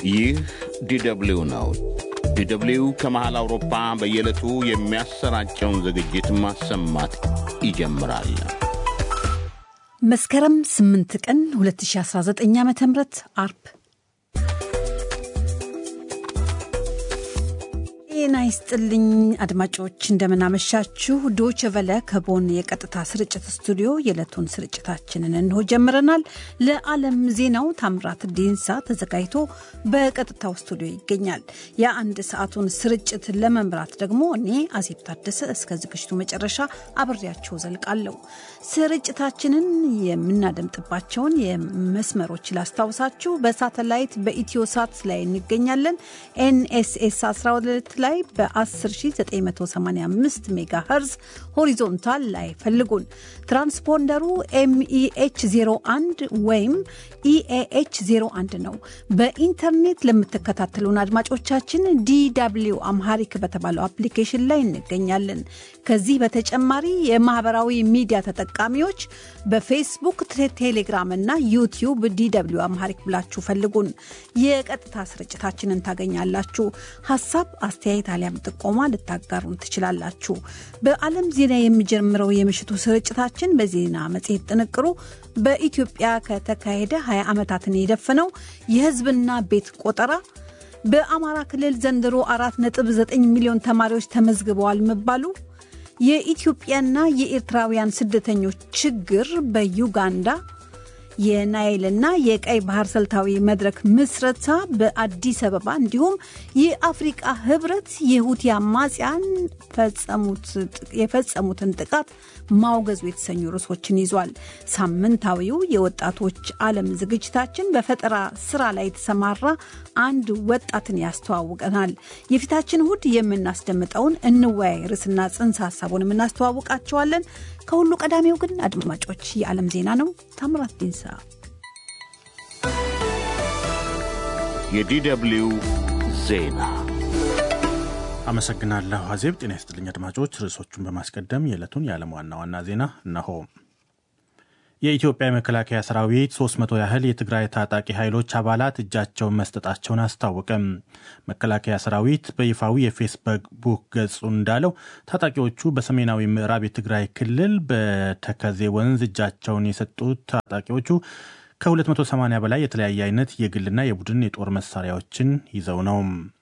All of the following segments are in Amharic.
ይህ ዲደብሊው ነው። ዲደብሊው ከመሃል አውሮፓ በየዕለቱ የሚያሰራጨውን ዝግጅት ማሰማት ይጀምራል። መስከረም 8 ቀን 2019 ዓ ም አርብ ጤና ይስጥልኝ አድማጮች፣ እንደምናመሻችሁ። ዶች ቨለ ከቦን የቀጥታ ስርጭት ስቱዲዮ የዕለቱን ስርጭታችንን እንሆ ጀምረናል። ለዓለም ዜናው ታምራት ዲንሳ ተዘጋጅቶ በቀጥታው ስቱዲዮ ይገኛል። የአንድ ሰዓቱን ስርጭት ለመምራት ደግሞ እኔ አዜብ ታደሰ እስከ ዝግጅቱ መጨረሻ አብሬያቸው ዘልቃለሁ። ስርጭታችንን የምናደምጥባቸውን የመስመሮች ላስታውሳችሁ። በሳተላይት በኢትዮ ሳት ላይ እንገኛለን። ኤንኤስኤስ 12 ላይ በ10985 ሜጋ ሄርዝ ሆሪዞንታል ላይ ፈልጉን። ትራንስፖንደሩ ኤምኢኤች 01 ወይም ኢኤኤች 01 ነው። በኢንተርኔት ለምትከታተሉን አድማጮቻችን ዲw አምሃሪክ በተባለው አፕሊኬሽን ላይ እንገኛለን። ከዚህ በተጨማሪ የማህበራዊ ሚዲያ ተጠቃሚዎች በፌስቡክ፣ ቴሌግራም እና ዩቲዩብ ዲw አምሃሪክ ብላችሁ ፈልጉን። የቀጥታ ስርጭታችንን ታገኛላችሁ። ሀሳብ አስተያየት አሊያም ጥቆማ ልታጋሩን ትችላላችሁ። በዓለም ዜና የሚጀምረው የምሽቱ ስርጭታችን በዜና መጽሔት ጥንቅሩ በኢትዮጵያ ከተካሄደ 20 ዓመታትን የደፈነው የሕዝብና ቤት ቆጠራ፣ በአማራ ክልል ዘንድሮ 4.9 ሚሊዮን ተማሪዎች ተመዝግበዋል መባሉ፣ የኢትዮጵያና የኤርትራውያን ስደተኞች ችግር በዩጋንዳ የናይልና የቀይ ባህር ስልታዊ መድረክ ምስረታ በአዲስ አበባ እንዲሁም የአፍሪቃ ህብረት የሁቲ አማጽያን የፈጸሙትን ጥቃት ማውገዙ የተሰኙ ርዕሶችን ይዟል። ሳምንታዊው የወጣቶች ዓለም ዝግጅታችን በፈጠራ ስራ ላይ የተሰማራ አንድ ወጣትን ያስተዋውቀናል። የፊታችን እሁድ የምናስደምጠውን እንወያይ ርዕስና ጽንሰ ሀሳቡን የምናስተዋውቃቸዋለን። ከሁሉ ቀዳሚው ግን አድማጮች የዓለም ዜና ነው። ታምራት ዲንሳ የዲደብሊው ዜና አመሰግናለሁ አዜብ። ጤና ይስጥልኝ አድማጮች። ርዕሶቹን በማስቀደም የዕለቱን የዓለም ዋና ዋና ዜና እነሆ። የኢትዮጵያ የመከላከያ ሰራዊት 300 ያህል የትግራይ ታጣቂ ኃይሎች አባላት እጃቸውን መስጠታቸውን አስታወቀም። መከላከያ ሰራዊት በይፋዊ የፌስቡክ ገጹ እንዳለው ታጣቂዎቹ በሰሜናዊ ምዕራብ የትግራይ ክልል በተከዜ ወንዝ እጃቸውን የሰጡት ታጣቂዎቹ ከ280 በላይ የተለያየ አይነት የግልና የቡድን የጦር መሳሪያዎችን ይዘው ነው።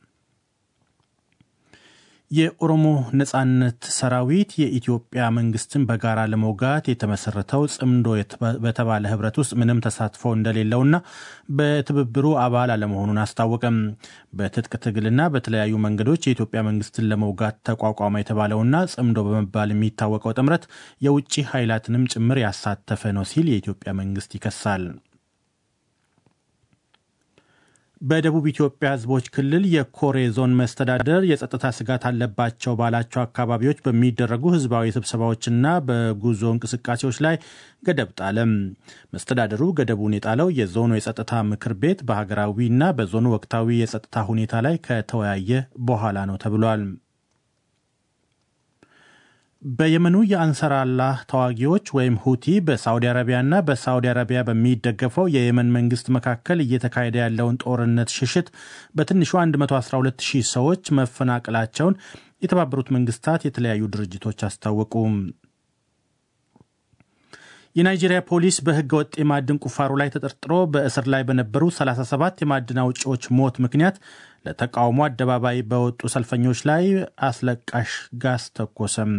የኦሮሞ ነጻነት ሰራዊት የኢትዮጵያ መንግስትን በጋራ ለመውጋት የተመሰረተው ጽምዶ በተባለ ህብረት ውስጥ ምንም ተሳትፎ እንደሌለውና በትብብሩ አባል አለመሆኑን አስታወቀም። በትጥቅ ትግልና በተለያዩ መንገዶች የኢትዮጵያ መንግስትን ለመውጋት ተቋቋመ የተባለውና ጽምዶ በመባል የሚታወቀው ጥምረት የውጭ ኃይላትንም ጭምር ያሳተፈ ነው ሲል የኢትዮጵያ መንግስት ይከሳል። በደቡብ ኢትዮጵያ ህዝቦች ክልል የኮሬ ዞን መስተዳደር የጸጥታ ስጋት አለባቸው ባላቸው አካባቢዎች በሚደረጉ ህዝባዊ ስብሰባዎችና በጉዞ እንቅስቃሴዎች ላይ ገደብ ጣለም። መስተዳደሩ ገደቡን የጣለው የዞኑ የጸጥታ ምክር ቤት በሀገራዊና በዞኑ ወቅታዊ የጸጥታ ሁኔታ ላይ ከተወያየ በኋላ ነው ተብሏል። በየመኑ የአንሰር አላህ ተዋጊዎች ወይም ሁቲ በሳውዲ አረቢያና በሳውዲ አረቢያ በሚደገፈው የየመን መንግስት መካከል እየተካሄደ ያለውን ጦርነት ሽሽት በትንሹ 112 ሺህ ሰዎች መፈናቀላቸውን የተባበሩት መንግስታት የተለያዩ ድርጅቶች አስታወቁ። የናይጄሪያ ፖሊስ በህገ ወጥ የማዕድን ቁፋሮ ላይ ተጠርጥሮ በእስር ላይ በነበሩ 37 የማዕድን አውጪዎች ሞት ምክንያት ለተቃውሞ አደባባይ በወጡ ሰልፈኞች ላይ አስለቃሽ ጋዝ ተኮሰም።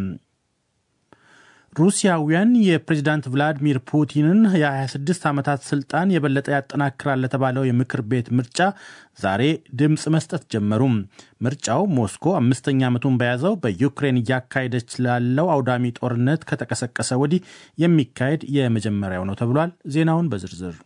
ሩሲያውያን የፕሬዚዳንት ቭላዲሚር ፑቲንን የ26 ዓመታት ስልጣን የበለጠ ያጠናክራል ለተባለው የምክር ቤት ምርጫ ዛሬ ድምፅ መስጠት ጀመሩ። ምርጫው ሞስኮ አምስተኛ ዓመቱን በያዘው በዩክሬን እያካሄደች ላለው አውዳሚ ጦርነት ከተቀሰቀሰ ወዲህ የሚካሄድ የመጀመሪያው ነው ተብሏል። ዜናውን በዝርዝር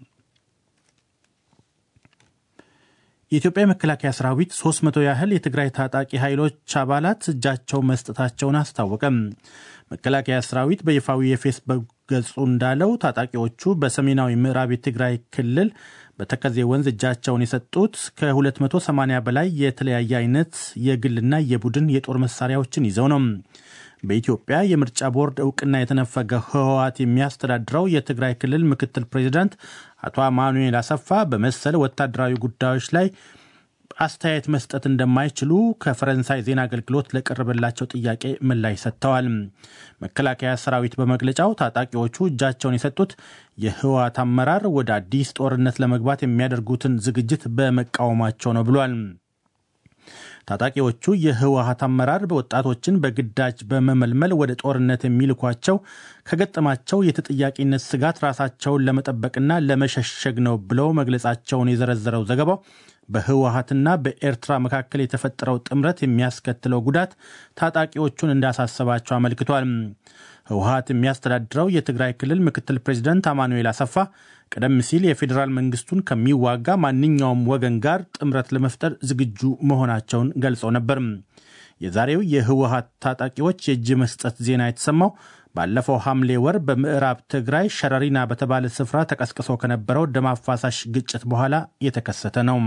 የኢትዮጵያ የመከላከያ ሰራዊት 300 ያህል የትግራይ ታጣቂ ኃይሎች አባላት እጃቸው መስጠታቸውን አስታወቀም። መከላከያ ሰራዊት በይፋዊ የፌስቡክ ገጹ እንዳለው ታጣቂዎቹ በሰሜናዊ ምዕራብ የትግራይ ክልል በተከዜ ወንዝ እጃቸውን የሰጡት ከ280 በላይ የተለያየ አይነት የግልና የቡድን የጦር መሳሪያዎችን ይዘው ነው። በኢትዮጵያ የምርጫ ቦርድ እውቅና የተነፈገ ህወሓት የሚያስተዳድረው የትግራይ ክልል ምክትል ፕሬዚዳንት አቶ አማኑኤል አሰፋ በመሰል ወታደራዊ ጉዳዮች ላይ አስተያየት መስጠት እንደማይችሉ ከፈረንሳይ ዜና አገልግሎት ለቀረበላቸው ጥያቄ ምላሽ ሰጥተዋል። መከላከያ ሰራዊት በመግለጫው ታጣቂዎቹ እጃቸውን የሰጡት የህወሓት አመራር ወደ አዲስ ጦርነት ለመግባት የሚያደርጉትን ዝግጅት በመቃወማቸው ነው ብሏል። ታጣቂዎቹ የህወሓት አመራር ወጣቶችን በግዳጅ በመመልመል ወደ ጦርነት የሚልኳቸው ከገጠማቸው የተጠያቂነት ስጋት ራሳቸውን ለመጠበቅና ለመሸሸግ ነው ብለው መግለጻቸውን የዘረዘረው ዘገባው በህወሓትና በኤርትራ መካከል የተፈጠረው ጥምረት የሚያስከትለው ጉዳት ታጣቂዎቹን እንዳሳሰባቸው አመልክቷል። ህወሓት የሚያስተዳድረው የትግራይ ክልል ምክትል ፕሬዚደንት አማኑኤል አሰፋ ቀደም ሲል የፌዴራል መንግስቱን ከሚዋጋ ማንኛውም ወገን ጋር ጥምረት ለመፍጠር ዝግጁ መሆናቸውን ገልጸው ነበር። የዛሬው የህወሓት ታጣቂዎች የእጅ መስጠት ዜና የተሰማው ባለፈው ሐምሌ ወር በምዕራብ ትግራይ ሸረሪና በተባለ ስፍራ ተቀስቅሶ ከነበረው ደም አፋሳሽ ግጭት በኋላ የተከሰተ ነው።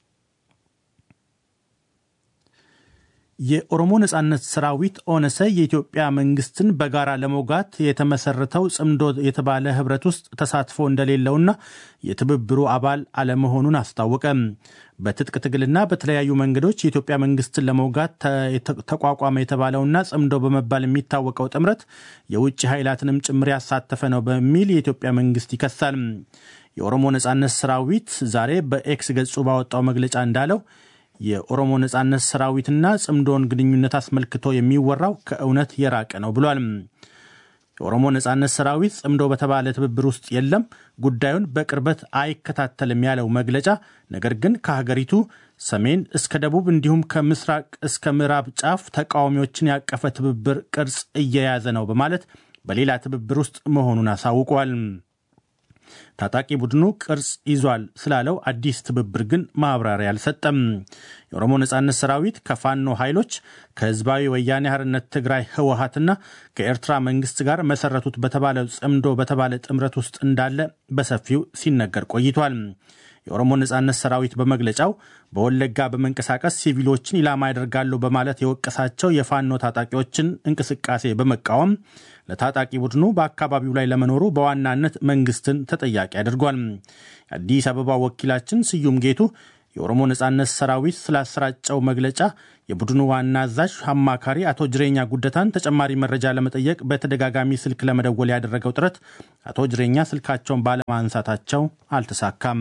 የኦሮሞ ነጻነት ሰራዊት ኦነሰ የኢትዮጵያ መንግስትን በጋራ ለመውጋት የተመሰረተው ጽምዶ የተባለ ህብረት ውስጥ ተሳትፎ እንደሌለውና የትብብሩ አባል አለመሆኑን አስታወቀ። በትጥቅ ትግልና በተለያዩ መንገዶች የኢትዮጵያ መንግስትን ለመውጋት ተቋቋመ የተባለውና ጽምዶ በመባል የሚታወቀው ጥምረት የውጭ ኃይላትንም ጭምር ያሳተፈ ነው በሚል የኢትዮጵያ መንግስት ይከሳል። የኦሮሞ ነጻነት ሰራዊት ዛሬ በኤክስ ገጹ ባወጣው መግለጫ እንዳለው የኦሮሞ ነጻነት ሰራዊትና ጽምዶን ግንኙነት አስመልክቶ የሚወራው ከእውነት የራቀ ነው ብሏል። የኦሮሞ ነጻነት ሰራዊት ጽምዶ በተባለ ትብብር ውስጥ የለም፣ ጉዳዩን በቅርበት አይከታተልም ያለው መግለጫ ነገር ግን ከሀገሪቱ ሰሜን እስከ ደቡብ እንዲሁም ከምስራቅ እስከ ምዕራብ ጫፍ ተቃዋሚዎችን ያቀፈ ትብብር ቅርጽ እየያዘ ነው በማለት በሌላ ትብብር ውስጥ መሆኑን አሳውቋል። ታጣቂ ቡድኑ ቅርጽ ይዟል ስላለው አዲስ ትብብር ግን ማብራሪያ አልሰጠም። የኦሮሞ ነጻነት ሰራዊት ከፋኖ ኃይሎች ከህዝባዊ ወያኔ ሓርነት ትግራይ ህወሓትና ከኤርትራ መንግስት ጋር መሰረቱት በተባለው ጽምዶ በተባለ ጥምረት ውስጥ እንዳለ በሰፊው ሲነገር ቆይቷል። የኦሮሞ ነጻነት ሰራዊት በመግለጫው በወለጋ በመንቀሳቀስ ሲቪሎችን ኢላማ ያደርጋሉ በማለት የወቀሳቸው የፋኖ ታጣቂዎችን እንቅስቃሴ በመቃወም ለታጣቂ ቡድኑ በአካባቢው ላይ ለመኖሩ በዋናነት መንግስትን ተጠያቂ አድርጓል። የአዲስ አበባ ወኪላችን ስዩም ጌቱ የኦሮሞ ነጻነት ሰራዊት ስላሰራጨው መግለጫ የቡድኑ ዋና አዛዥ አማካሪ አቶ ጅሬኛ ጉደታን ተጨማሪ መረጃ ለመጠየቅ በተደጋጋሚ ስልክ ለመደወል ያደረገው ጥረት አቶ ጅሬኛ ስልካቸውን ባለማንሳታቸው አልተሳካም።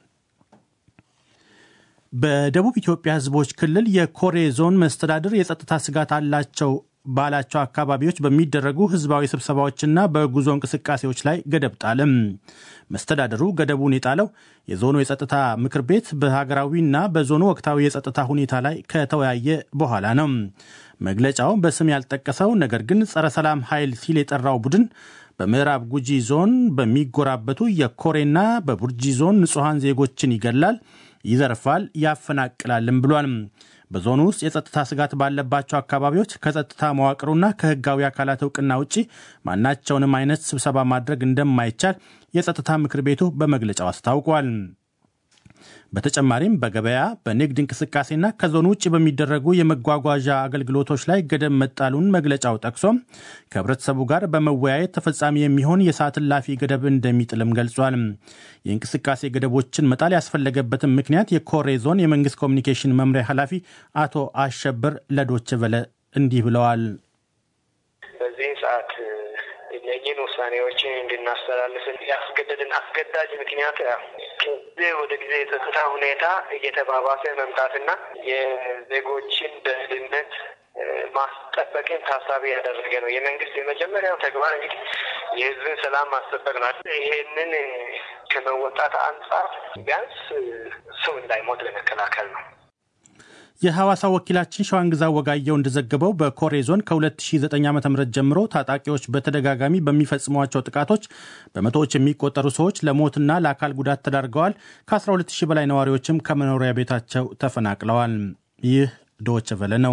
በደቡብ ኢትዮጵያ ህዝቦች ክልል የኮሬ ዞን መስተዳድር የጸጥታ ስጋት አላቸው ባላቸው አካባቢዎች በሚደረጉ ህዝባዊ ስብሰባዎችና በጉዞ እንቅስቃሴዎች ላይ ገደብ ጣለም። መስተዳደሩ ገደቡን የጣለው የዞኑ የጸጥታ ምክር ቤት በሀገራዊና በዞኑ ወቅታዊ የጸጥታ ሁኔታ ላይ ከተወያየ በኋላ ነው። መግለጫው በስም ያልጠቀሰው ነገር ግን ጸረ ሰላም ኃይል ሲል የጠራው ቡድን በምዕራብ ጉጂ ዞን በሚጎራበቱ የኮሬና በቡርጂ ዞን ንጹሐን ዜጎችን ይገላል፣ ይዘርፋል፣ ያፈናቅላልም ብሏል። በዞኑ ውስጥ የጸጥታ ስጋት ባለባቸው አካባቢዎች ከጸጥታ መዋቅሩና ከህጋዊ አካላት እውቅና ውጭ ማናቸውንም አይነት ስብሰባ ማድረግ እንደማይቻል የጸጥታ ምክር ቤቱ በመግለጫው አስታውቋል። በተጨማሪም በገበያ በንግድ እንቅስቃሴና ከዞኑ ውጭ በሚደረጉ የመጓጓዣ አገልግሎቶች ላይ ገደብ መጣሉን መግለጫው ጠቅሶ ከህብረተሰቡ ጋር በመወያየት ተፈጻሚ የሚሆን የሰዓት እላፊ ገደብ እንደሚጥልም ገልጿል። የእንቅስቃሴ ገደቦችን መጣል ያስፈለገበትን ምክንያት የኮሬ ዞን የመንግስት ኮሚኒኬሽን መምሪያ ኃላፊ አቶ አሸብር ለዶች በለ እንዲህ ብለዋል። በዚህን ሰዓት እነኝህን ውሳኔዎችን እንድናስተላልፍ ያስገደድን አስገዳጅ ምክንያት ከጊዜ ወደ ጊዜ የጸጥታ ሁኔታ እየተባባሰ መምጣትና የዜጎችን ደህንነት ማስጠበቅን ታሳቢ ያደረገ ነው። የመንግስት የመጀመሪያው ተግባር እንግዲህ የህዝብን ሰላም ማስጠበቅ ነው። ይሄንን ከመወጣት አንጻር ቢያንስ ሰው እንዳይሞት ለመከላከል ነው። የሐዋሳ ወኪላችን ሸዋንግዛ ወጋየው እንደዘገበው በኮሬ ዞን ከ2009 ዓ ም ጀምሮ ታጣቂዎች በተደጋጋሚ በሚፈጽሟቸው ጥቃቶች በመቶዎች የሚቆጠሩ ሰዎች ለሞትና ለአካል ጉዳት ተዳርገዋል። ከ12000 በላይ ነዋሪዎችም ከመኖሪያ ቤታቸው ተፈናቅለዋል። ይህ ዶች ቨለ ነው።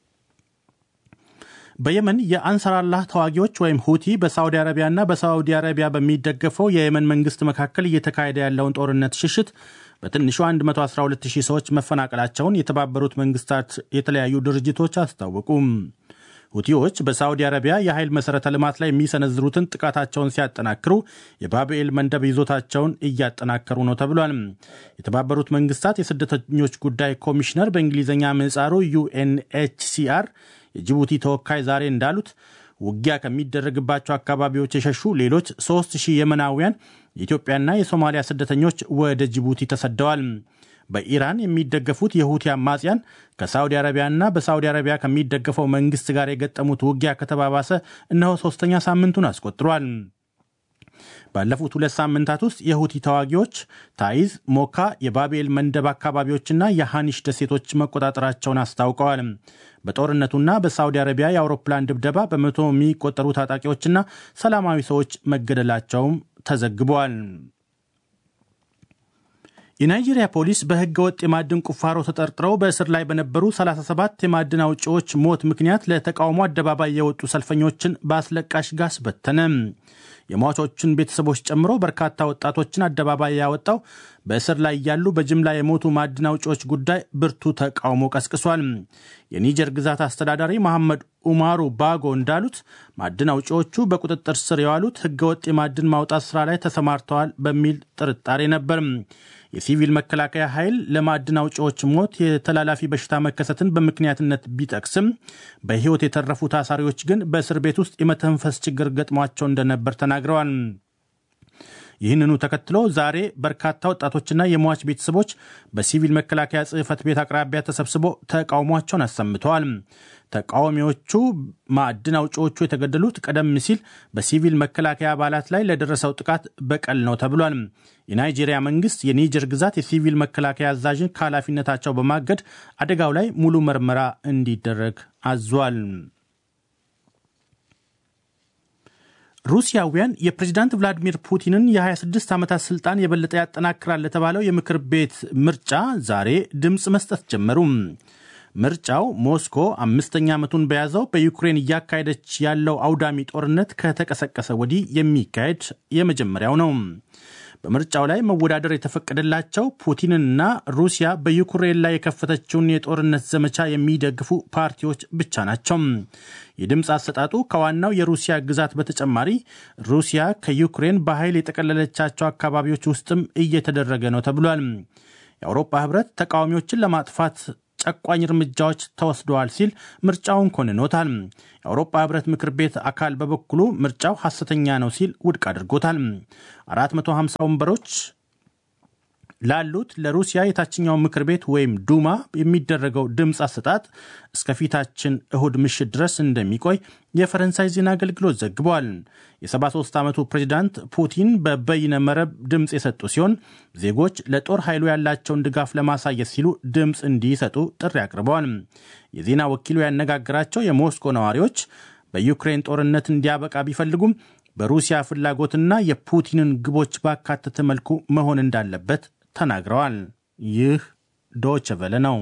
በየመን የአንሳር አላህ ተዋጊዎች ወይም ሁቲ በሳዑዲ አረቢያና በሳዑዲ አረቢያ በሚደገፈው የየመን መንግስት መካከል እየተካሄደ ያለውን ጦርነት ሽሽት በትንሹ 112000 ሰዎች መፈናቀላቸውን የተባበሩት መንግስታት የተለያዩ ድርጅቶች አስታወቁም። ሁቲዎች በሳዑዲ አረቢያ የኃይል መሠረተ ልማት ላይ የሚሰነዝሩትን ጥቃታቸውን ሲያጠናክሩ የባብኤል መንደብ ይዞታቸውን እያጠናከሩ ነው ተብሏል። የተባበሩት መንግስታት የስደተኞች ጉዳይ ኮሚሽነር በእንግሊዝኛ ምህጻሩ ዩኤንኤችሲአር የጅቡቲ ተወካይ ዛሬ እንዳሉት ውጊያ ከሚደረግባቸው አካባቢዎች የሸሹ ሌሎች 3000 የመናውያን የኢትዮጵያና የሶማሊያ ስደተኞች ወደ ጅቡቲ ተሰደዋል። በኢራን የሚደገፉት የሁቲ አማጽያን ከሳውዲ አረቢያና በሳውዲ አረቢያ ከሚደገፈው መንግስት ጋር የገጠሙት ውጊያ ከተባባሰ እነሆ ሶስተኛ ሳምንቱን አስቆጥሯል። ባለፉት ሁለት ሳምንታት ውስጥ የሁቲ ተዋጊዎች ታይዝ፣ ሞካ፣ የባቤል መንደብ አካባቢዎችና የሃኒሽ ደሴቶች መቆጣጠራቸውን አስታውቀዋል። በጦርነቱና በሳውዲ አረቢያ የአውሮፕላን ድብደባ በመቶ የሚቆጠሩ ታጣቂዎችና ሰላማዊ ሰዎች መገደላቸውም ተዘግበዋል። የናይጄሪያ ፖሊስ በሕገ ወጥ የማዕድን ቁፋሮ ተጠርጥረው በእስር ላይ በነበሩ 37 የማዕድን አውጪዎች ሞት ምክንያት ለተቃውሞ አደባባይ የወጡ ሰልፈኞችን በአስለቃሽ ጋስ በተነ። የሟቾችን ቤተሰቦች ጨምሮ በርካታ ወጣቶችን አደባባይ ያወጣው በእስር ላይ ያሉ በጅምላ የሞቱ ማዕድን አውጪዎች ጉዳይ ብርቱ ተቃውሞ ቀስቅሷል። የኒጀር ግዛት አስተዳዳሪ መሐመድ ኡማሩ ባጎ እንዳሉት ማዕድን አውጪዎቹ በቁጥጥር ስር የዋሉት ሕገወጥ የማዕድን ማውጣት ስራ ላይ ተሰማርተዋል በሚል ጥርጣሬ ነበር። የሲቪል መከላከያ ኃይል ለማዕድን አውጪዎች ሞት የተላላፊ በሽታ መከሰትን በምክንያትነት ቢጠቅስም በሕይወት የተረፉ ታሳሪዎች ግን በእስር ቤት ውስጥ የመተንፈስ ችግር ገጥሟቸው እንደነበር ተናግረዋል። ይህንኑ ተከትሎ ዛሬ በርካታ ወጣቶችና የሟች ቤተሰቦች በሲቪል መከላከያ ጽሕፈት ቤት አቅራቢያ ተሰብስቦ ተቃውሟቸውን አሰምተዋል። ተቃዋሚዎቹ ማዕድን አውጪዎቹ የተገደሉት ቀደም ሲል በሲቪል መከላከያ አባላት ላይ ለደረሰው ጥቃት በቀል ነው ተብሏል። የናይጄሪያ መንግስት የኒጀር ግዛት የሲቪል መከላከያ አዛዥን ከኃላፊነታቸው በማገድ አደጋው ላይ ሙሉ ምርመራ እንዲደረግ አዟል። ሩሲያውያን የፕሬዚዳንት ቭላዲሚር ፑቲንን የ26 ዓመታት ስልጣን የበለጠ ያጠናክራል ለተባለው የምክር ቤት ምርጫ ዛሬ ድምፅ መስጠት ጀመሩ። ምርጫው ሞስኮ አምስተኛ ዓመቱን በያዘው በዩክሬን እያካሄደች ያለው አውዳሚ ጦርነት ከተቀሰቀሰ ወዲህ የሚካሄድ የመጀመሪያው ነው። በምርጫው ላይ መወዳደር የተፈቀደላቸው ፑቲንና ሩሲያ በዩክሬን ላይ የከፈተችውን የጦርነት ዘመቻ የሚደግፉ ፓርቲዎች ብቻ ናቸው። የድምፅ አሰጣጡ ከዋናው የሩሲያ ግዛት በተጨማሪ ሩሲያ ከዩክሬን በኃይል የጠቀለለቻቸው አካባቢዎች ውስጥም እየተደረገ ነው ተብሏል። የአውሮፓ ሕብረት ተቃዋሚዎችን ለማጥፋት ጨቋኝ እርምጃዎች ተወስደዋል ሲል ምርጫውን ኮንኖታል። የአውሮፓ ህብረት ምክር ቤት አካል በበኩሉ ምርጫው ሐሰተኛ ነው ሲል ውድቅ አድርጎታል። 450 ወንበሮች ላሉት ለሩሲያ የታችኛው ምክር ቤት ወይም ዱማ የሚደረገው ድምፅ አሰጣጥ እስከፊታችን እሁድ ምሽት ድረስ እንደሚቆይ የፈረንሳይ ዜና አገልግሎት ዘግቧል። የ73 ዓመቱ ፕሬዚዳንት ፑቲን በበይነ መረብ ድምፅ የሰጡ ሲሆን ዜጎች ለጦር ኃይሉ ያላቸውን ድጋፍ ለማሳየት ሲሉ ድምፅ እንዲሰጡ ጥሪ አቅርበዋል። የዜና ወኪሉ ያነጋገራቸው የሞስኮ ነዋሪዎች በዩክሬን ጦርነት እንዲያበቃ ቢፈልጉም በሩሲያ ፍላጎትና የፑቲንን ግቦች ባካተተ መልኩ መሆን እንዳለበት ተናግረዋል። ይህ ዶች ቨለ ነው።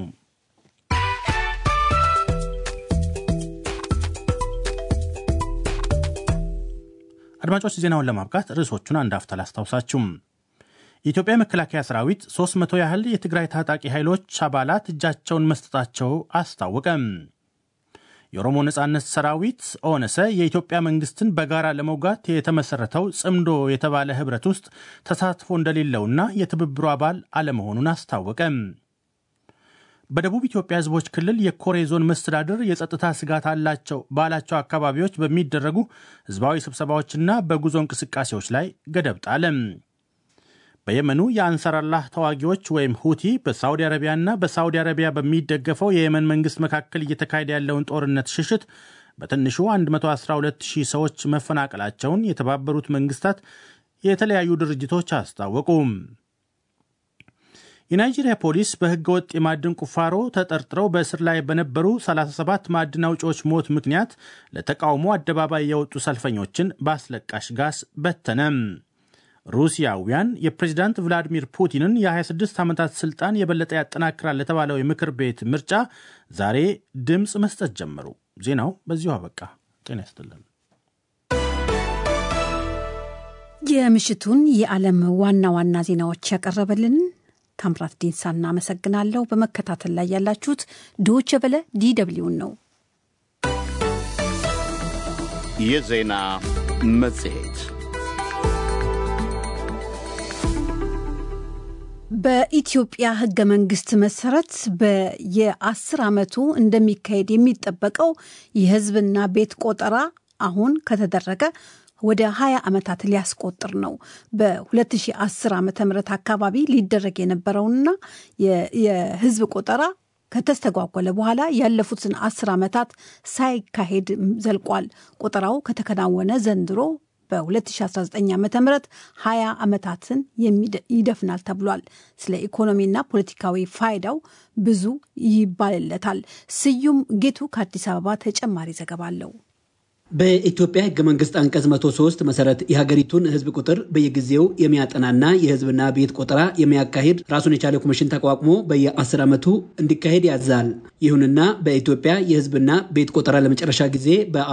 አድማጮች ዜናውን ለማብቃት ርዕሶቹን አንድ አፍታ ላስታውሳችሁም። የኢትዮጵያ መከላከያ ሰራዊት 300 ያህል የትግራይ ታጣቂ ኃይሎች አባላት እጃቸውን መስጠታቸው አስታወቀም። የኦሮሞ ነጻነት ሰራዊት ኦነሰ የኢትዮጵያ መንግስትን በጋራ ለመውጋት የተመሰረተው ጽምዶ የተባለ ህብረት ውስጥ ተሳትፎ እንደሌለውና የትብብሩ አባል አለመሆኑን አስታወቀ። በደቡብ ኢትዮጵያ ህዝቦች ክልል የኮሬ ዞን መስተዳድር የጸጥታ ስጋት አላቸው ባላቸው አካባቢዎች በሚደረጉ ህዝባዊ ስብሰባዎችና በጉዞ እንቅስቃሴዎች ላይ ገደብ ጣለ። በየመኑ የአንሳራላህ ተዋጊዎች ወይም ሁቲ በሳውዲ አረቢያና በሳውዲ አረቢያ በሚደገፈው የየመን መንግስት መካከል እየተካሄደ ያለውን ጦርነት ሽሽት በትንሹ 112000 ሰዎች መፈናቀላቸውን የተባበሩት መንግስታት የተለያዩ ድርጅቶች አስታወቁ። የናይጄሪያ ፖሊስ በህገ ወጥ የማዕድን ቁፋሮ ተጠርጥረው በእስር ላይ በነበሩ 37 ማዕድን አውጪዎች ሞት ምክንያት ለተቃውሞ አደባባይ የወጡ ሰልፈኞችን በአስለቃሽ ጋስ በተነም። ሩሲያውያን የፕሬዚዳንት ቭላዲሚር ፑቲንን የ26 ዓመታት ስልጣን የበለጠ ያጠናክራል ለተባለው የምክር ቤት ምርጫ ዛሬ ድምፅ መስጠት ጀመሩ። ዜናው በዚሁ አበቃ። ጤና ይስጥልን። የምሽቱን የዓለም ዋና ዋና ዜናዎች ያቀረበልን ታምራት ዲንሳ እናመሰግናለሁ። በመከታተል ላይ ያላችሁት ዶቼ ቬለ ዲደብሊውን ነው። የዜና መጽሔት በኢትዮጵያ ሕገ መንግስት መሰረት በየአስር ዓመቱ እንደሚካሄድ የሚጠበቀው የህዝብና ቤት ቆጠራ አሁን ከተደረገ ወደ 20 ዓመታት ሊያስቆጥር ነው። በ2010 ዓ ም አካባቢ ሊደረግ የነበረውና የህዝብ ቆጠራ ከተስተጓጎለ በኋላ ያለፉትን አስር ዓመታት ሳይካሄድ ዘልቋል። ቆጠራው ከተከናወነ ዘንድሮ በ2019 ዓ ም 20 ዓመታትን ይደፍናል ተብሏል። ስለ ኢኮኖሚና ፖለቲካዊ ፋይዳው ብዙ ይባልለታል። ስዩም ጌቱ ከአዲስ አበባ ተጨማሪ ዘገባ አለው። በኢትዮጵያ ህገ መንግስት አንቀጽ 103 መሰረት የሀገሪቱን ህዝብ ቁጥር በየጊዜው የሚያጠናና የህዝብና ቤት ቆጠራ የሚያካሂድ ራሱን የቻለ ኮሚሽን ተቋቁሞ በየ10 ዓመቱ እንዲካሄድ ያዛል። ይሁንና በኢትዮጵያ የህዝብና ቤት ቆጠራ ለመጨረሻ ጊዜ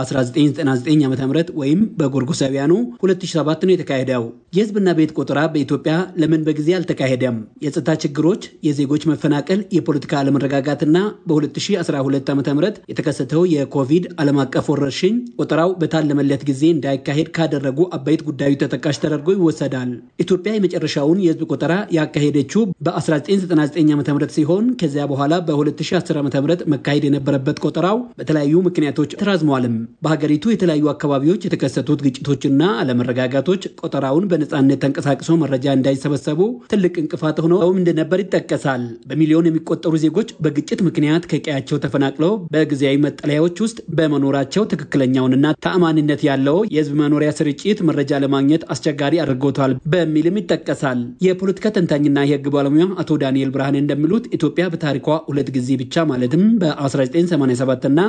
በ1999 ዓ ም ወይም በጎርጎሳውያኑ 2007 ነው የተካሄደው። የህዝብና ቤት ቆጠራ በኢትዮጵያ ለምን በጊዜ አልተካሄደም? የጸጥታ ችግሮች፣ የዜጎች መፈናቀል፣ የፖለቲካ አለመረጋጋትና በ2012 ዓ ም የተከሰተው የኮቪድ ዓለም አቀፍ ወረርሽኝ ቆጠራው በታለመለት ጊዜ እንዳይካሄድ ካደረጉ አበይት ጉዳዮች ተጠቃሽ ተደርጎ ይወሰዳል። ኢትዮጵያ የመጨረሻውን የህዝብ ቆጠራ ያካሄደችው በ1999 ዓ ም ሲሆን ከዚያ በኋላ በ2010 ዓ ም መካሄድ የነበረበት ቆጠራው በተለያዩ ምክንያቶች ተራዝሟልም። በሀገሪቱ የተለያዩ አካባቢዎች የተከሰቱት ግጭቶችና አለመረጋጋቶች ቆጠራውን በነፃነት ተንቀሳቅሶ መረጃ እንዳይሰበሰቡ ትልቅ እንቅፋት ሆነው እንደነበር ይጠቀሳል። በሚሊዮን የሚቆጠሩ ዜጎች በግጭት ምክንያት ከቀያቸው ተፈናቅለው በጊዜያዊ መጠለያዎች ውስጥ በመኖራቸው ትክክለኛውን እና ተአማኒነት ያለው የህዝብ መኖሪያ ስርጭት መረጃ ለማግኘት አስቸጋሪ አድርጎታል በሚልም ይጠቀሳል። የፖለቲካ ተንታኝና የህግ ባለሙያ አቶ ዳንኤል ብርሃኔ እንደሚሉት ኢትዮጵያ በታሪኳ ሁለት ጊዜ ብቻ ማለትም በ1987 እና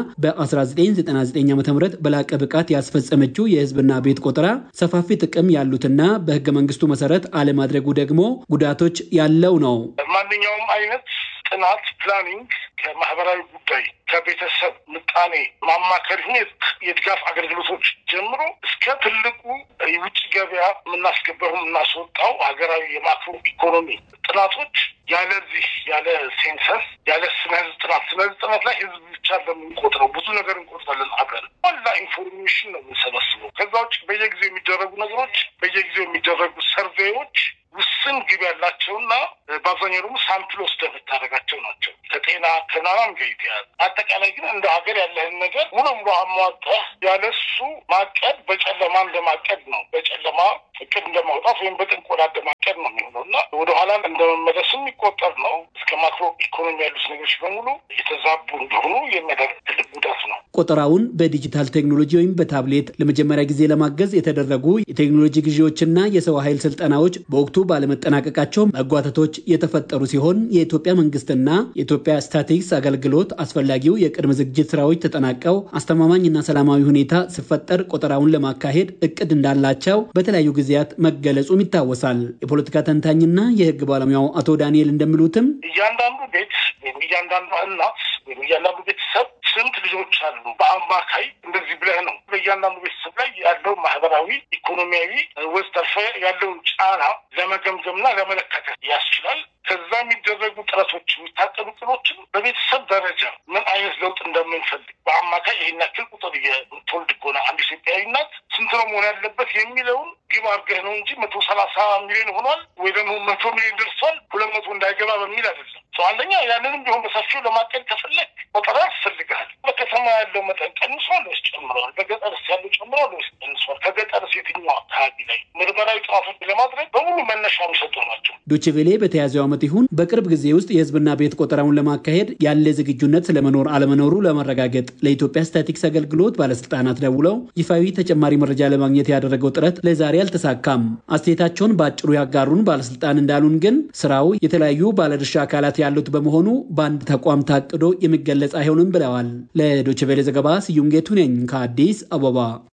በ1999 ዓ ም በላቀ ብቃት ያስፈጸመችው የህዝብና ቤት ቆጠራ ሰፋፊ ጥቅም ያሉትና በህገ መንግስቱ መሰረት አለማድረጉ ደግሞ ጉዳቶች ያለው ነው። ማንኛውም አይነት ጥናት ፕላኒንግ ከማህበራዊ ጉዳይ ከቤተሰብ ምጣኔ ማማከር የድጋፍ አገልግሎቶች ጀምሮ እስከ ትልቁ የውጭ ገበያ የምናስገባው የምናስወጣው ሀገራዊ የማክሮ ኢኮኖሚ ጥናቶች ያለዚህ ያለ ሴንሰስ ያለ ስነ ህዝብ ጥናት ስነ ህዝብ ጥናት ላይ ህዝብ ብቻ ለምንቆጥረው ብዙ ነገር እንቆጥራለን አብረን ዋላ ኢንፎርሜሽን ነው የምንሰበስበው። ከዛ ውጭ በየጊዜው የሚደረጉ ነገሮች በየጊዜው የሚደረጉ ሰርቬዎች ውስን ግብ ያላቸውና በአብዛኛው ደግሞ ሳምፕል ወስደህ የምታደርጋቸው ናቸው። ከጤና ከምናምን ጋር የተያያዘ አጠቃላይ ግን እንደ ሀገር ያለህን ነገር ሙሉ ሙሉ አሟጠህ ያለሱ ማቀድ በጨለማ እንደማቀድ ነው። በጨለማ እቅድ እንደማውጣት ወይም በጥንቆላ እንደማቀድ ነው የሚሆነው እና ወደኋላ እንደመመለስ የሚቆጠር ነው። እስከ ማክሮ ኢኮኖሚ ያሉት ነገሮች በሙሉ የተዛቡ እንደሆኑ የሚያደርግ ትልቅ ጉዳት ነው። ቆጠራውን በዲጂታል ቴክኖሎጂ ወይም በታብሌት ለመጀመሪያ ጊዜ ለማገዝ የተደረጉ የቴክኖሎጂ ግዢዎችና የሰው ኃይል ስልጠናዎች በወቅቱ ባለመጠናቀቃቸው መጓተቶች የተፈጠሩ ሲሆን የኢትዮጵያ መንግስትና የኢትዮጵያ ስታቲክስ አገልግሎት አስፈላጊው የቅድመ ዝግጅት ስራዎች ተጠናቀው አስተማማኝና ሰላማዊ ሁኔታ ሲፈጠር ቆጠራውን ለማካሄድ እቅድ እንዳላቸው በተለያዩ ጊዜያት መገለጹም ይታወሳል። የፖለቲካ ተንታኝና የህግ ባለሙያው አቶ ዳንኤል እንደሚሉትም እያንዳንዱ ቤት ወይም እያንዳንዱ እናት ወይም እያንዳንዱ ቤተሰብ ስንት ልጆች አሉ? በአማካይ እንደዚህ ብለህ ነው በእያንዳንዱ ቤተሰብ ላይ ያለው ማህበራዊ፣ ኢኮኖሚያዊ ወዘተርፈ ያለውን ጫና ለመገምገምና ለመለካት ያስችላል። ከዛ የሚደረጉ ጥረቶች የሚታቀዱ ጥሮችን በቤተሰብ ደረጃ ምን አይነት ለውጥ እንደምንፈልግ በአማካይ ይህን ያክል ቁጥር የምትወልድ ከሆነ አንድ ኢትዮጵያዊ እናት ስንት ነው መሆን ያለበት የሚለውን ግብ አድርገህ ነው እንጂ መቶ ሰላሳ ሚሊዮን ሆኗል ወይ ደግሞ መቶ ሚሊዮን ደርሷል ሁለት መቶ እንዳይገባ በሚል አይደለም። አንደኛ ያንንም ቢሆን በሰፊው ለማቀድ ከፈለግ ቆጠራ ያስፈልግሃል። በከተማ ያለው መጠን ቀንሷል ወይስ ጨምረዋል? በገጠርስ ያለው ጨምረዋል ወይስ ቀንሷል? ከገጠርስ የትኛው አካባቢ ላይ ምርመራዊ ጥናቶች ለማድረግ በሙሉ መነሻ የሚሰጡ ናቸው። ዶችቬሌ በተያዘው ዓመት ይሁን በቅርብ ጊዜ ውስጥ የህዝብና ቤት ቆጠራውን ለማካሄድ ያለ ዝግጁነት ስለመኖር አለመኖሩ ለማረጋገጥ ለኢትዮጵያ ስታቲክስ አገልግሎት ባለስልጣናት ደውለው ይፋዊ ተጨማሪ መረጃ ለማግኘት ያደረገው ጥረት ለዛሬ አልተሳካም። አስተያየታቸውን በአጭሩ ያጋሩን ባለስልጣን እንዳሉን ግን ስራው የተለያዩ ባለድርሻ አካላት ያሉት በመሆኑ በአንድ ተቋም ታቅዶ የሚገለጽ አይሆንም ብለዋል። ለዶችቬሌ ዘገባ ስዩም ጌቱ ነኝ ከአዲስ አበባ።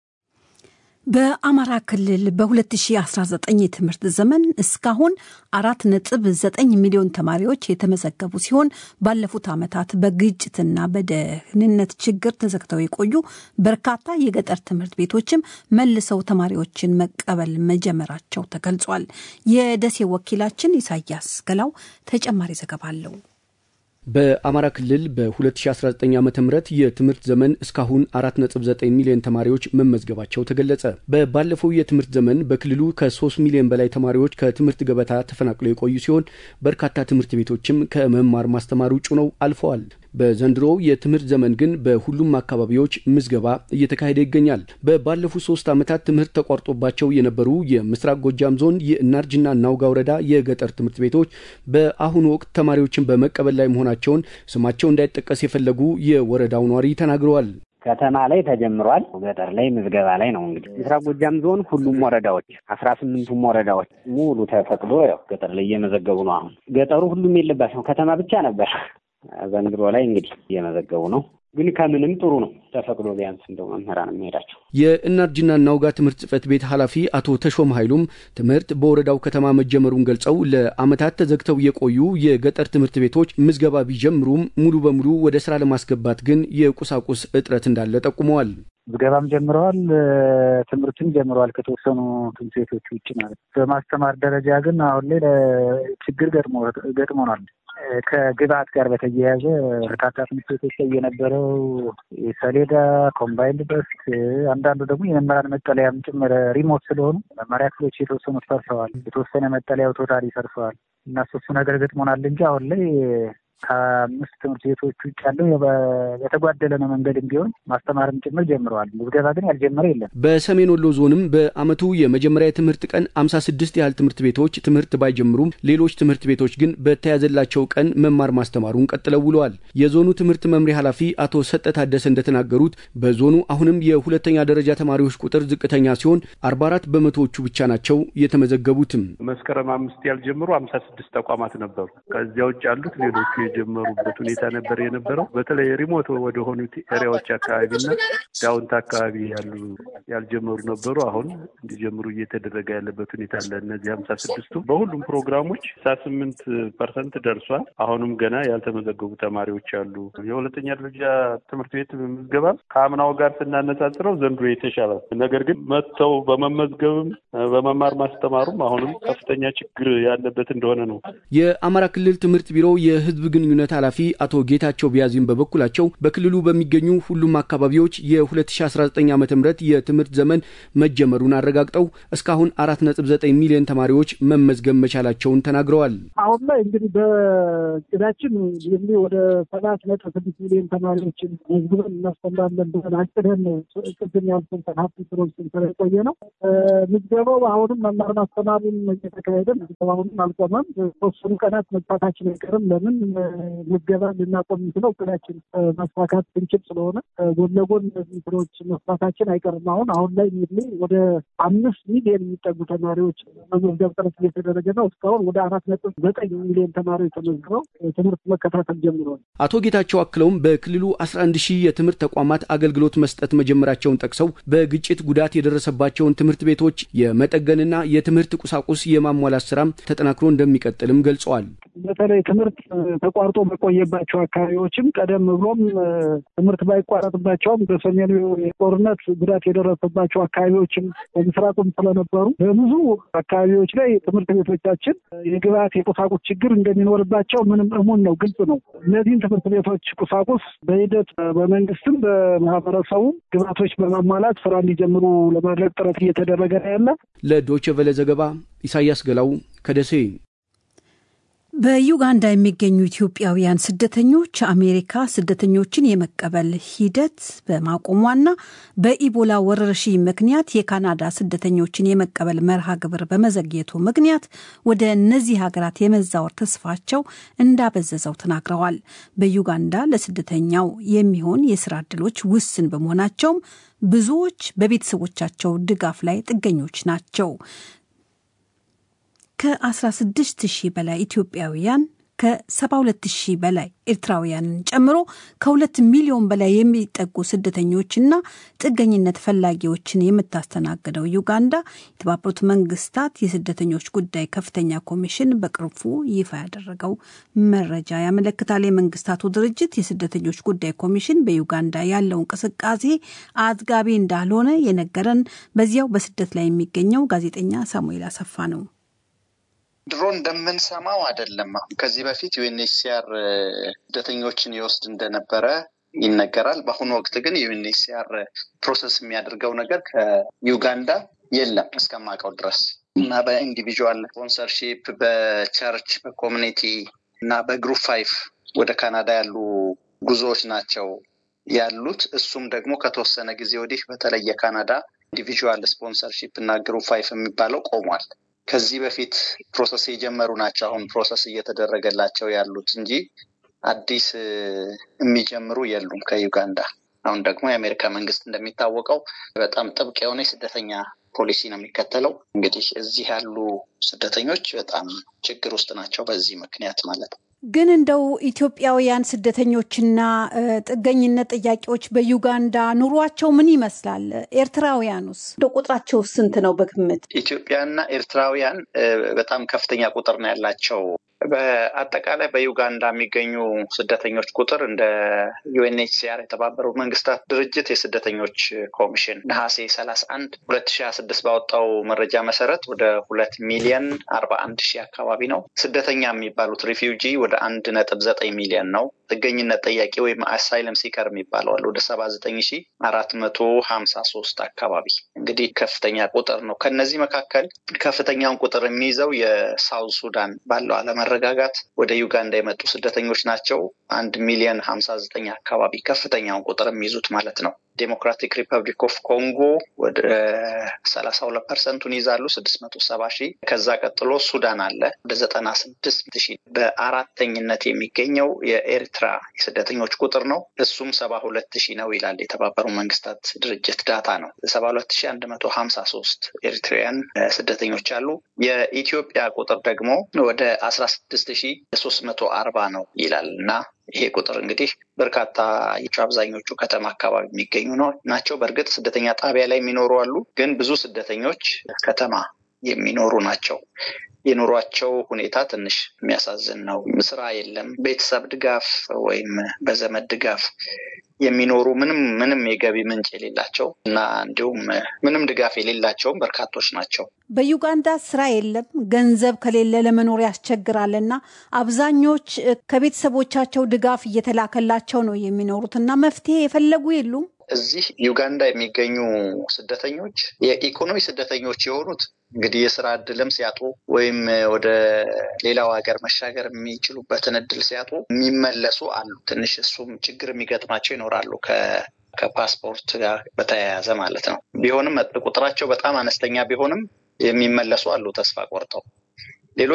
በአማራ ክልል በ2019 የትምህርት ዘመን እስካሁን አራት ነጥብ ዘጠኝ ሚሊዮን ተማሪዎች የተመዘገቡ ሲሆን ባለፉት ዓመታት በግጭትና በደህንነት ችግር ተዘግተው የቆዩ በርካታ የገጠር ትምህርት ቤቶችም መልሰው ተማሪዎችን መቀበል መጀመራቸው ተገልጿል። የደሴ ወኪላችን ኢሳያስ ገላው ተጨማሪ ዘገባ አለው። በአማራ ክልል በ2019 ዓ ም የትምህርት ዘመን እስካሁን 4.9 ሚሊዮን ተማሪዎች መመዝገባቸው ተገለጸ። በባለፈው የትምህርት ዘመን በክልሉ ከ3 ሚሊዮን በላይ ተማሪዎች ከትምህርት ገበታ ተፈናቅለው የቆዩ ሲሆን በርካታ ትምህርት ቤቶችም ከመማር ማስተማር ውጭ ነው አልፈዋል። በዘንድሮው የትምህርት ዘመን ግን በሁሉም አካባቢዎች ምዝገባ እየተካሄደ ይገኛል። በባለፉት ሶስት ዓመታት ትምህርት ተቋርጦባቸው የነበሩ የምስራቅ ጎጃም ዞን የእናርጅና እናውጋ ወረዳ የገጠር ትምህርት ቤቶች በአሁኑ ወቅት ተማሪዎችን በመቀበል ላይ መሆናቸውን ስማቸው እንዳይጠቀስ የፈለጉ የወረዳው ነዋሪ ተናግረዋል። ከተማ ላይ ተጀምሯል። ገጠር ላይ ምዝገባ ላይ ነው። እንግዲህ ምስራቅ ጎጃም ዞን ሁሉም ወረዳዎች አስራ ስምንቱም ወረዳዎች ሙሉ ተፈቅዶ ያው ገጠር ላይ እየመዘገቡ ነው። አሁን ገጠሩ ሁሉም የለባቸው ከተማ ብቻ ነበር። ዘንድሮ ላይ እንግዲህ እየመዘገቡ ነው። ግን ከምንም ጥሩ ነው ተፈቅዶ ቢያንስ እንደው መምህራን የሚሄዳቸው የእናርጅና እናውጋ ትምህርት ጽሕፈት ቤት ኃላፊ አቶ ተሾም ኃይሉም ትምህርት በወረዳው ከተማ መጀመሩን ገልጸው ለዓመታት ተዘግተው የቆዩ የገጠር ትምህርት ቤቶች ምዝገባ ቢጀምሩም ሙሉ በሙሉ ወደ ስራ ለማስገባት ግን የቁሳቁስ እጥረት እንዳለ ጠቁመዋል። ምዝገባም ጀምረዋል፣ ትምህርትም ጀምረዋል ከተወሰኑ ትምህርት ቤቶች ውጭ ማለት ነው። በማስተማር ደረጃ ግን አሁን ላይ ችግር ገጥሞናል። ከግብአት ጋር በተያያዘ በርካታ ትምህርት ቤቶች ላይ የነበረው ሰሌዳ፣ ኮምባይንድ ደስክ፣ አንዳንዱ ደግሞ የመምህራን መጠለያም ጭምር ሪሞት ስለሆኑ መማሪያ ክፍሎች የተወሰኑት ፈርሰዋል። የተወሰነ መጠለያው ቶታሊ ፈርሰዋል እና ሶሱ ነገር ገጥሞናል እንጂ አሁን ላይ ከአምስት ትምህርት ቤቶች ውጭ ያለው በተጓደለ ነው መንገድም ቢሆን ማስተማርም ጭምር ጀምረዋል። ምዝገባ ግን ያልጀመረ የለም። በሰሜን ወሎ ዞንም በዓመቱ የመጀመሪያ የትምህርት ቀን አምሳ ስድስት ያህል ትምህርት ቤቶች ትምህርት ባይጀምሩም ሌሎች ትምህርት ቤቶች ግን በተያዘላቸው ቀን መማር ማስተማሩን ቀጥለው ውለዋል። የዞኑ ትምህርት መምሪያ ኃላፊ አቶ ሰጠ ታደሰ እንደተናገሩት በዞኑ አሁንም የሁለተኛ ደረጃ ተማሪዎች ቁጥር ዝቅተኛ ሲሆን አርባ አራት በመቶዎቹ ብቻ ናቸው የተመዘገቡትም። መስከረም አምስት ያልጀመሩ አምሳ ስድስት ተቋማት ነበሩ። ከዚያ ውጭ ያሉት ሌሎቹ የጀመሩበት ሁኔታ ነበር የነበረው። በተለይ ሪሞት ወደ ሆኑት ኤሪያዎች አካባቢና ዳውንት አካባቢ ያሉ ያልጀመሩ ነበሩ። አሁን እንዲጀምሩ እየተደረገ ያለበት ሁኔታ አለ። እነዚህ ሀምሳ ስድስቱ በሁሉም ፕሮግራሞች ሳ ስምንት ፐርሰንት ደርሷል። አሁንም ገና ያልተመዘገቡ ተማሪዎች አሉ። የሁለተኛ ደረጃ ትምህርት ቤት ምዝገባ ከአምናው ጋር ስናነጻጽረው ዘንድሮ የተሻለ ነገር ግን መጥተው በመመዝገብም በመማር ማስተማሩም አሁንም ከፍተኛ ችግር ያለበት እንደሆነ ነው። የአማራ ክልል ትምህርት ቢሮ የህዝብ ግንኙነት ኃላፊ አቶ ጌታቸው ቢያዚም በበኩላቸው በክልሉ በሚገኙ ሁሉም አካባቢዎች የ2019 ዓ ም የትምህርት ዘመን መጀመሩን አረጋግጠው እስካሁን 4.9 ሚሊዮን ተማሪዎች መመዝገብ መቻላቸውን ተናግረዋል። አሁን ላይ እንግዲህ በእቅዳችን እንግዲህ ወደ ሰባት ነጥብ ስድስት ሚሊዮን ተማሪዎችን መዝግበን እናስተምራለን ብለን አቅደን ነው ቅድም ያልኩን ሀብት ስሮች ስንሰራ የቆየ ነው። ምዝገባው አሁንም መማር ማስተማሩን እየተካሄደ አሁንም አልቆመም። ተወሰኑ ቀናት መግፋታችን አይቀርም። ለምን ምዝገባ ልናቆም የምንችለው እቅዳችን ማስፋካት ብንችል ስለሆነ ጎን ለጎን እነዚህ ስራዎች መስፋታችን አይቀርም። አሁን አሁን ላይ ሚድሊ ወደ አምስት ሚሊዮን የሚጠጉ ተማሪዎች መመዝገብ ጥረት እየተደረገ ነው። እስካሁን ወደ አራት ነጥብ ዘጠኝ ሚሊዮን ተማሪዎች ተመዝግበው ትምህርት መከታተል ጀምረዋል። አቶ ጌታቸው አክለውም በክልሉ 11 ሺህ የትምህርት ተቋማት አገልግሎት መስጠት መጀመራቸውን ጠቅሰው በግጭት ጉዳት የደረሰባቸውን ትምህርት ቤቶች የመጠገንና የትምህርት ቁሳቁስ የማሟላት ስራም ተጠናክሮ እንደሚቀጥልም ገልጸዋል። በተለይ ትምህርት ተቋርጦ በቆየባቸው አካባቢዎችም ቀደም ብሎም ትምህርት ባይቋረጥባቸውም በሰሜኑ ጦርነት ጉዳት የደረሰባቸው አካባቢዎችም በምስራቁም ስለነበሩ በብዙ አካባቢዎች ላይ ትምህርት ቤቶቻችን የግብዓት የቁሳቁስ ችግር እንደሚኖርባቸው ምንም እሙን ነው፣ ግልጽ ነው። እነዚህን ትምህርት ቤቶች ቁሳቁስ በሂደት በመንግስትም በማህበረሰቡ ግብዓቶች በማሟላት ስራ እንዲጀምሩ ለማድረግ ጥረት እየተደረገ ነው ያለ። ለዶይቼ ቬለ ዘገባ ኢሳያስ ገላው ከደሴ። በዩጋንዳ የሚገኙ ኢትዮጵያውያን ስደተኞች አሜሪካ ስደተኞችን የመቀበል ሂደት በማቆሟና በኢቦላ ወረርሽኝ ምክንያት የካናዳ ስደተኞችን የመቀበል መርሃ ግብር በመዘግየቱ ምክንያት ወደ እነዚህ ሀገራት የመዛወር ተስፋቸው እንዳበዘዘው ተናግረዋል። በዩጋንዳ ለስደተኛው የሚሆን የስራ ዕድሎች ውስን በመሆናቸውም ብዙዎች በቤተሰቦቻቸው ድጋፍ ላይ ጥገኞች ናቸው። ከ16 ሺህ በላይ ኢትዮጵያውያን ከ72 ሺህ በላይ ኤርትራውያንን ጨምሮ ከሁለት ሚሊዮን በላይ የሚጠጉ ስደተኞችና ጥገኝነት ፈላጊዎችን የምታስተናግደው ዩጋንዳ የተባበሩት መንግስታት የስደተኞች ጉዳይ ከፍተኛ ኮሚሽን በቅርቡ ይፋ ያደረገው መረጃ ያመለክታል። የመንግስታቱ ድርጅት የስደተኞች ጉዳይ ኮሚሽን በዩጋንዳ ያለው እንቅስቃሴ አጥጋቢ እንዳልሆነ የነገረን በዚያው በስደት ላይ የሚገኘው ጋዜጠኛ ሳሙኤል አሰፋ ነው። ድሮ እንደምንሰማው አይደለም። አሁን ከዚህ በፊት ዩኤንኤችሲአር ስደተኞችን ይወስድ እንደነበረ ይነገራል። በአሁኑ ወቅት ግን ዩኤንኤችሲአር ፕሮሰስ የሚያደርገው ነገር ከዩጋንዳ የለም እስከማውቀው ድረስ እና በኢንዲቪዥዋል ስፖንሰርሺፕ በቸርች በኮሚኒቲ እና በግሩፕ ፋይፍ ወደ ካናዳ ያሉ ጉዞዎች ናቸው ያሉት። እሱም ደግሞ ከተወሰነ ጊዜ ወዲህ በተለይ የካናዳ ኢንዲቪዥዋል ስፖንሰርሺፕ እና ግሩፕ ፋይፍ የሚባለው ቆሟል። ከዚህ በፊት ፕሮሰስ የጀመሩ ናቸው አሁን ፕሮሰስ እየተደረገላቸው ያሉት እንጂ አዲስ የሚጀምሩ የሉም ከዩጋንዳ። አሁን ደግሞ የአሜሪካ መንግስት እንደሚታወቀው በጣም ጥብቅ የሆነ የስደተኛ ፖሊሲ ነው የሚከተለው። እንግዲህ እዚህ ያሉ ስደተኞች በጣም ችግር ውስጥ ናቸው በዚህ ምክንያት ማለት ነው። ግን እንደው ኢትዮጵያውያን ስደተኞችና ጥገኝነት ጥያቄዎች በዩጋንዳ ኑሯቸው ምን ይመስላል? ኤርትራውያኑስ እንደው ቁጥራቸው ስንት ነው በግምት? ኢትዮጵያና ኤርትራውያን በጣም ከፍተኛ ቁጥር ነው ያላቸው። በአጠቃላይ በዩጋንዳ የሚገኙ ስደተኞች ቁጥር እንደ ዩኤንኤችሲአር የተባበሩት መንግስታት ድርጅት የስደተኞች ኮሚሽን ነሐሴ ሰላሳ አንድ ሁለት ሺ ሀያ ስድስት ባወጣው መረጃ መሰረት ወደ ሁለት ሚሊየን አርባ አንድ ሺህ አካባቢ ነው። ስደተኛ የሚባሉት ሪፊውጂ ወደ አንድ ነጥብ ዘጠኝ ሚሊየን ነው። ጥገኝነት ጠያቂ ወይም አሳይለም ሲከር የሚባለዋል ወደ ሰባ ዘጠኝ ሺ አራት መቶ ሀምሳ ሶስት አካባቢ እንግዲህ ከፍተኛ ቁጥር ነው። ከነዚህ መካከል ከፍተኛውን ቁጥር የሚይዘው የሳውዝ ሱዳን ባለው አለመረጋጋት ወደ ዩጋንዳ የመጡ ስደተኞች ናቸው። አንድ ሚሊዮን ሀምሳ ዘጠኝ አካባቢ ከፍተኛውን ቁጥር የሚይዙት ማለት ነው። ዴሞክራቲክ ሪፐብሊክ ኦፍ ኮንጎ ወደ ሰላሳ ሁለት ፐርሰንቱን ይዛሉ ስድስት መቶ ሰባ ሺህ ከዛ ቀጥሎ ሱዳን አለ ወደ ዘጠና ስድስት ሺህ በአራተኝነት የሚገኘው የኤርትራ የስደተኞች ቁጥር ነው እሱም ሰባ ሁለት ሺህ ነው ይላል የተባበሩ መንግስታት ድርጅት ዳታ ነው ሰባ ሁለት ሺህ አንድ መቶ ሀምሳ ሶስት ኤርትራውያን ስደተኞች አሉ የኢትዮጵያ ቁጥር ደግሞ ወደ አስራ ስድስት ሺህ ሶስት መቶ አርባ ነው ይላል እና ይሄ ቁጥር እንግዲህ በርካታ አብዛኞቹ ከተማ አካባቢ የሚገኙ ነው ናቸው። በእርግጥ ስደተኛ ጣቢያ ላይ የሚኖሩ አሉ፣ ግን ብዙ ስደተኞች ከተማ የሚኖሩ ናቸው። የኑሯቸው ሁኔታ ትንሽ የሚያሳዝን ነው። ስራ የለም፣ ቤተሰብ ድጋፍ ወይም በዘመድ ድጋፍ የሚኖሩ ምንም ምንም የገቢ ምንጭ የሌላቸው እና እንዲሁም ምንም ድጋፍ የሌላቸውም በርካቶች ናቸው። በዩጋንዳ ስራ የለም፣ ገንዘብ ከሌለ ለመኖር ያስቸግራል እና አብዛኞች ከቤተሰቦቻቸው ድጋፍ እየተላከላቸው ነው የሚኖሩት እና መፍትሄ የፈለጉ የሉም። እዚህ ዩጋንዳ የሚገኙ ስደተኞች የኢኮኖሚ ስደተኞች የሆኑት እንግዲህ የስራ እድልም ሲያጡ ወይም ወደ ሌላው ሀገር መሻገር የሚችሉበትን እድል ሲያጡ የሚመለሱ አሉ። ትንሽ እሱም ችግር የሚገጥማቸው ይኖራሉ ከፓስፖርት ጋር በተያያዘ ማለት ነው። ቢሆንም ቁጥራቸው በጣም አነስተኛ ቢሆንም የሚመለሱ አሉ ተስፋ ቆርጠው